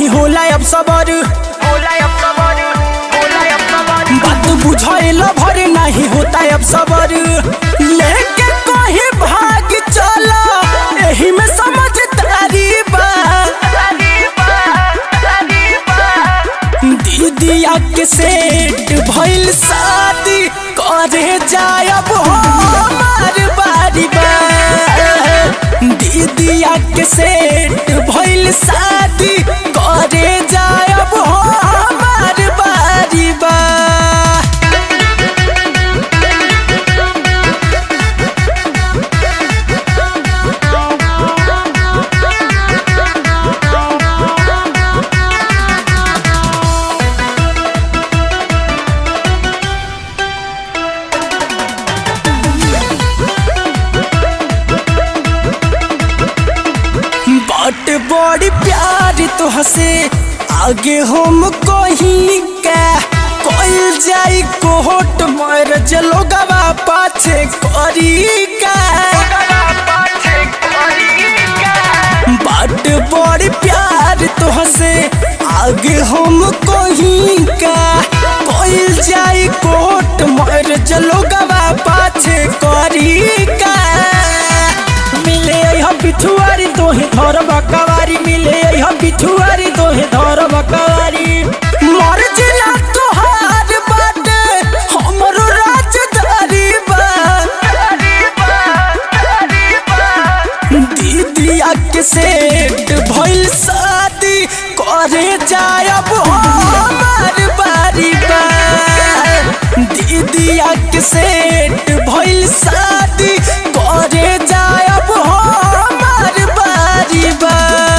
नहीं होला अब सबर बात बुझाइल भर नहीं होता अब सबर लेके कहीं भाग चला एही में समझदारी बा दीदिया के सेट भइल शादी करे जायब हमार बारी बा दीदिया के सेट भइल शादी करे जायब हमार बारी बा बट बड़ी प्यार तो हसे आगे हम कहीं का कोई जाई कोहट मर जलो गवा पाछे करी का बट बड़ी प्यार तो हसे आगे हम कहीं का कोई जाई कोहट मर जलो गवा पाछे करी का मिले हम बिछुआरी तोहे धर बकवारी मिले हम बिछुआरी तोहे धर बकवारी मर जिला तोहार बाटे हमरो राजधारी बा दीदिया के सेट भइल शादी करे जायब हमार बारी बा दीदिया के सेट भइल शादी करे जायब हमार बारी बा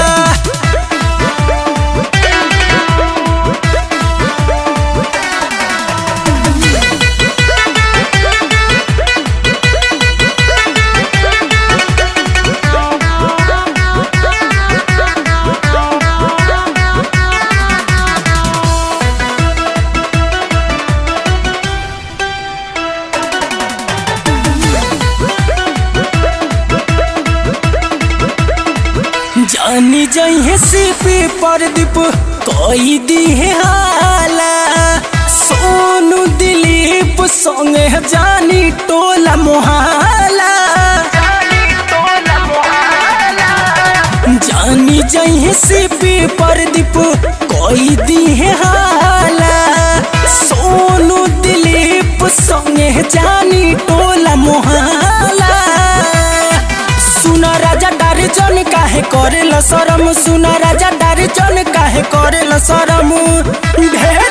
जानी जइहे सिपी परदीप कोई दी है हाला सोनू दिलीप संगे जानी टोला मोहाला जानी जइहे सिपी परदीप कोई दी है हाला सोनू दिलीप संगे जानी टोला मोहाला सुना राजा डारे जन काहे करेल शरम सुना राजा डारे जन काहे करेल शरम ढेर